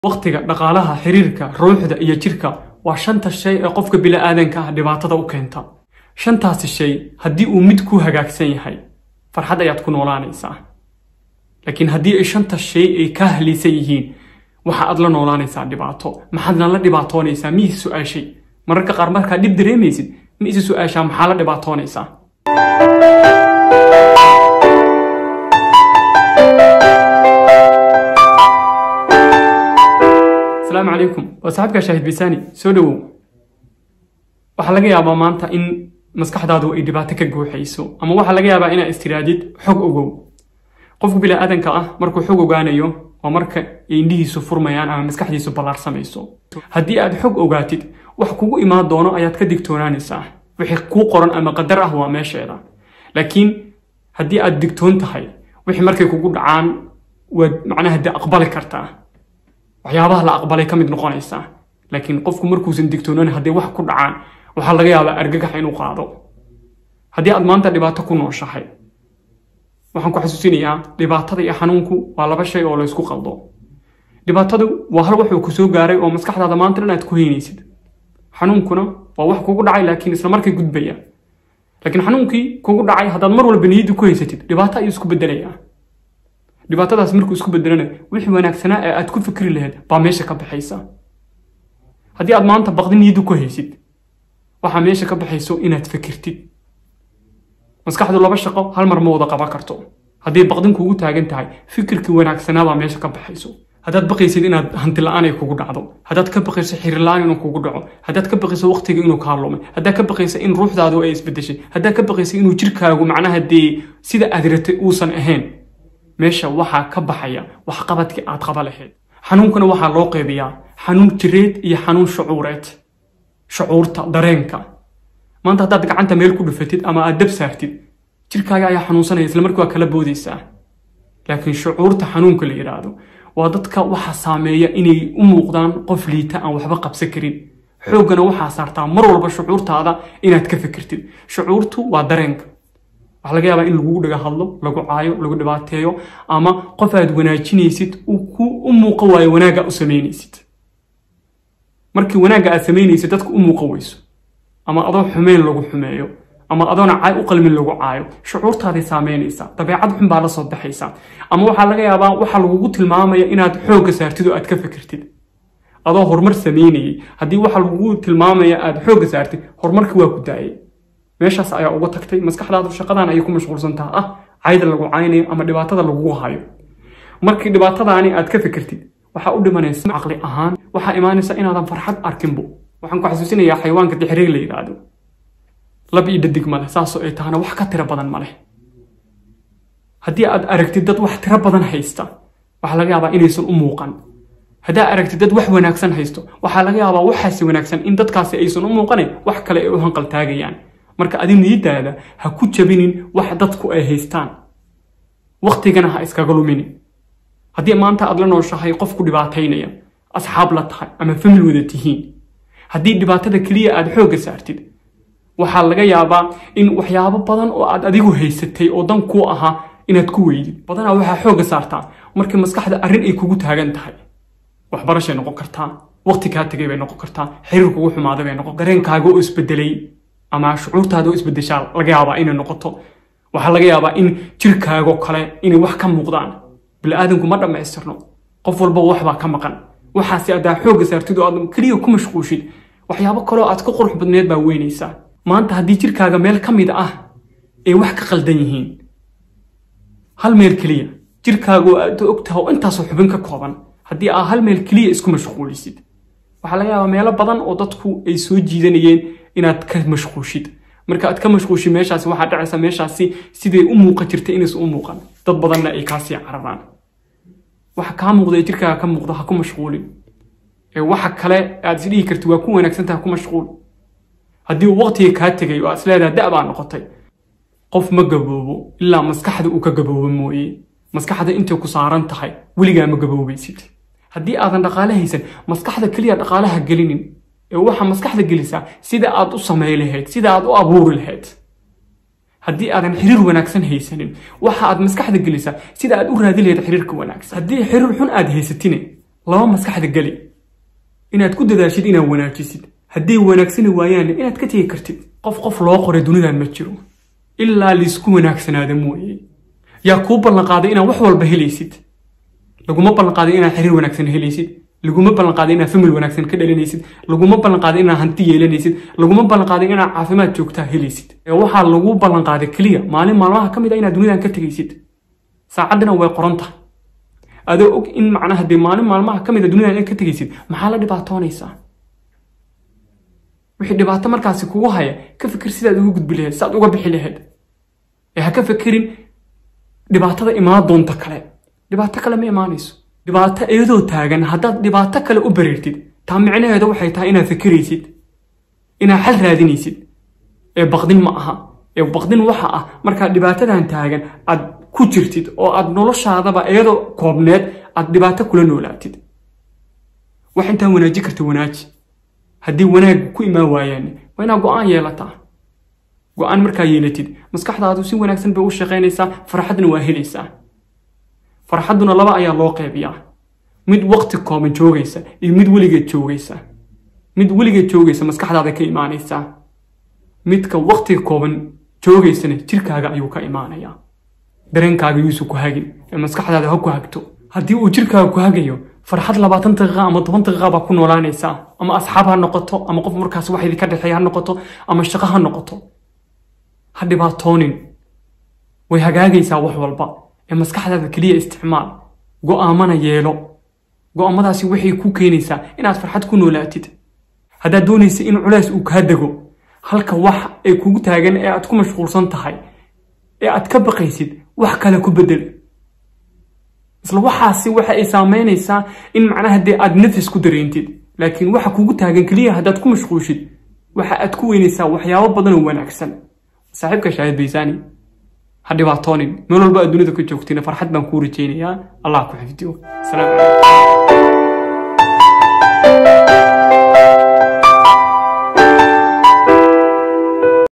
wakhtiga dhaqaalaha xiriirka ruuxda iyo jirka waa shanta shay ee qofka bila'aadanka ah dhibaatada u keenta shantaasi shay haddii uu mid ku hagaagsan yahay farxad ayaad ku noolaanaysaa laakiin haddii ay shanta shay ay kaa haliisan yihiin waxa aad la noolaanaysaa dhibaato maxaadna la dhibaatoonaysaa mi is su-aashay mararka qaar markaa dhib dareemaysid ma isi su-aashaa maxaa la dhibaatoonaysaa asalaamu calaykum waa saaxiibka shaahid bisaani soo dhowow waxaa laga yaabaa maanta in maskaxdaadu ay dhibaato ka guuxayso ama waxaa laga yaabaa inaad istiraadid xog ogow qofku bilaadanka ah markuu xog ogaanayo waa marka ay indhihiisu furmayaan ama maskaxdiisu ballaarsamayso haddii aad xog ogaatid wax kugu imaan doono ayaad ka digtoonaanaysaa wixii kuu qoran ama qadar ah waa meesheeda laakiin haddii aad digtoon tahay wixii markay kugu dhacaan waad macnaha dee aqbali kartaa waxyaabaha la aqbalay ka mid noqonaysaa laakiin qofku markuusan digtoonan haddii wax ku dhacaan waxaa laga yaabaa argagax inuu qaado haddii aad maanta dhibaato ku nooshahay waxaan ku xasuusinayaa dhibaatada iyo xanuunku waa laba shay oo laysku qaldo dhibaatadu waa hal wuxuu ku soo gaaray oo maskaxdaada maanta dhan aad ku heynaysid xanuunkuna waa wax kugu dhacay laakiin isla markay gudbaya laakiin xanuunkii kugu dhacay haddaad mar walba niyadda ku haysatid dhibaato ayuu isku bedelayaa dhibaatadaas markuu isku bedelana wixii wanaagsanaa ee aad ku fikri lahayd baa meesha ka baxaysa haddii aad maanta baqdi niyadda ku haysid waxaa meesha ka baxayso inaad fikirtid maskaxdu laba shaqo hal mar ma wada qaban karto hadday baqdin kuugu taagan tahay fikirkii wanaagsanaa baa meesha ka baxayso haddaad baqaysid inaad hanti la-aan ay kugu dhacdo haddaad ka baqayso xiriir la-aan inuu kugu dhaco haddaad ka baqayso waqtiga inuu kaa lumay haddaad ka baqayso in ruuxdaadu ay isbedeshay haddaad ka baqayso inuu jirkaagu macnaha dee sida aad ratay uusan ahayn meesha waxaa ka baxaya waxqabadkii aad qaba lahayd xanuunkana waxaa loo qeybiyaa xanuun jireed iyo xanuun shucuureed shucuurta dareenka maanta haddaad gacanta meel ku dhufatid ama aad dab saartid jirkaaga ayaa xanuunsanaya isla markii waa kala boodaysaa laakiin shucuurta xanuunka la yidhaahdo waa dadka waxaa saameeya inay u muuqdaan qof liita aan waxba qabsan karin xooggana waxaa saartaa mar walba shucuurtaada inaad ka fikirtid shucuurtu waa dareenka waxaa laga yaabaa in lagugu dhaga hadlo lagu caayo lagu dhibaateeyo ama qof aad wanaajinaysid u muuqa waayo wanaagga u samaynaysid markii wanaagga aad samaynaysid dadka u muuqa weyso ama adoo xumeyn lagu xumeeyo ama adoona caay u qalmin lagu caayo shucuurtaaday saameynaysaa dabeecad xun baa la soo baxaysaa ama waxaa laga yaabaa waxaa lagugu tilmaamaya inaad xoogga saartid oo aad ka fikirtid adoo horumar samaynayay haddii waxa lagugu tilmaamaya aad xoogga saartid horumarkii waa ku daayay meeshaas ayaa uga tagtay maskaxdaadu shaqadan ayay ku mashquulsantaha ah cayda lagu caynayo ama dhibaatada lagugu hayo markii dhibaatadaani aad ka fikirtid waxaa u dhimanaysa caqli ahaan waxaa imaanaysa inaadan farxad arkinbo waxaan ku xasuusinayaa xayawaanka dixriig la yidhaahdo lab iyo dhadig maleh saasoo ay tahana wax ka tiro badan maleh haddii aad aragtid dad wax tiro badan haysta waxaa laga yaabaa inaysan u muuqan haddaa aragtid dad wax wanaagsan haysto waxaa laga yaabaa waxaasi wanaagsan in dadkaasi aysan u muuqanin wax kale ay u hanqaltaagayaan marka adi niyadaada ha ku jabinin wax dadku ay haystaan waktigana ha iskaga luminin haddii maanta aad la nooshahay qof ku dhibaataynaya asxaab la tahay ama famil wada tihiin haddii dhibaatada keliya aad xoogga saartid waxaa laga yaabaa in waxyaabo badan oo aad adigu haysatay oo dan kuu ahaa inaad ku weydid badanaa waxaa xoogga saartaa markii maskaxda arrin ay kugu taagan tahay waxbarashay noqon kartaa waqti kaa tegay bay noqon kartaa xiriir kugu xumaaday bay noqon dareenkaaga oo isbedelay ama shucuurtaada oo isbedeshaa laga yaabaa inay noqoto waxaa laga yaabaa in jirkaago kale inay wax ka muuqdaan bili-aadanku ma dhammaystirno qof walba waxbaa ka maqan waxaase haddaa xoogga saartid oo aad keliya ku mashquushid waxyaabo kaloo aad ka qurux badneed baa weynaysaa maanta haddii jirkaaga meel ka mid ah ay wax ka qaldan yihiin hal meel keliya jirkaagu aad ogtaha oo intaasoo xubin ka kooban haddii aa hal meel keliya isku mashquulisid waxaa laga yaabaa meelo badan oo dadku ay soo jiidanayeen inaad ka mashquushid marka aad ka mashquushid meeshaasi waxaa dhacaysa meeshaasi siday u muuqan jirtay inaysan u muuqan dad badanna ay kaasii cararaan waxa kaa muuqda ee jirkaaga ka muuqda ha ku mashquulin ee waxa kale aad isdhihi kartid waa ku wanaagsantaha ku mashquul haddii uu waqtiga kaa tegay oo aad isleedaha da' baa noqotay qof ma gaboobo ilaa maskaxda uu ka gaboobo mooye maskaxda intay ku saaran tahay weligaa ma gaboobaysid haddii aadan dhaqaale haysan maskaxda keliya dhaqaalaha gelinin ee waxaa maskaxda gelisaa sida aad u samay lahayd sida aad u abuuri lahayd haddii aadan xiriir wanaagsan haysanin waxa aad maskaxda gelisaa sida aad u raadi lahayd xiriirka wanaagsan haddii xiriir xun aad haysatine laba maskaxda geli inaad ku dadaashid inaad wanaajisid hadday wanaagsani waayaanna inaad ka tegi kartid qof qof loo qoray dunidan ma jiro ilaa laisku wanaagsanaada mooye yaa kuu ballanqaaday inaad wax walba helaysid laguma ballanqaaday inaad xiriir wanaagsan helaysid laguma ballanqaaday inaad famil wanaagsan ka dhalinaysid laguma ballanqaaday inaad hanti yeelanaysid laguma ballanqaaday inaad caafimaad joogtaa helaysid ee waxaa lagu ballanqaaday keliya maalin maalmaha ka mid a inaad dunidan ka tegaysid saacaddina way qoran tahay adoo og in macnaha dee maalin maalmaha ka mid a dunidan inaad ka tegaysid maxaa la dhibaatoonaysaa wixii dhibaato markaasi kugu haya ka fikir sidaad uga gudbi lahayd sidaad uga bixi lahayd ee ha ka fikirin dhibaatada imaan doonta kale dhibaato kale ma imaanayso dhibaato iyadoo taagan haddaad dhibaato kale u bareertid taa micnaheeda waxay tahay inaad fikiraysid inaad xal raadinaysid ee baqdin ma aha ee baqdin waxa ah markaad dhibaatadan taagan aad ku jirtid oo aad noloshaadaba iyadoo koobneed aad dhibaato kula noolaatid wax intaa wanaaji karta wanaaji haddii wanaag ku imaan waayaan waa inaad go-aan yeelataa go-aan markaa yeelatid maskaxdaadu si wanaagsan bay u shaqaynaysaa farxadna waa helaysaa farxadduna laba ayaa loo qeybiyaa mid waqti kooban joogaysa iyo mid weligeed joogaysa mid weligeed joogaysa maskaxdaada ka imaanaysaa midka waqtiga kooban joogaysana jirkaaga ayuu ka imaanayaa dareenkaaga yuusu ku hagin ee maskaxdaada ha ku hagto haddii uu jirkaaga ku hagayo farxad labaatan daqiiqa ama toban daqiiqa baa ku noolaanaysaa ama asxaab ha noqoto ama qof markaas wax idinka dhexeeya ha noqoto ama shaqo ha noqoto ha dhibaatoonin way hagaagaysaa wax walba ee maskaxdaada keliya isticmaal go'aamana yeelo go'aamadaasi waxay ku keenaysaa inaad farxad ku noolaatid haddaad doonaysa in culays uu kaa dego halka wax ee kugu taagan ee aad ku mashquulsan tahay ee aad ka baqaysid wax kale ku bedel isla waxaasi waxa ay saameynaysaa in macnaha dee aad nafis ku dareentid laakiin waxa kugu taagan keliya haddaad ku mashquushid waxa aad ku weynaysaa waxyaabo badan oo wanaagsan saaxiibka shaahid baysaani ha dhibaatoonin meel walba aad dunida ka joogtina farxad baan kuu rajaynayaa allah ku xifdiyo asalaamu calaykum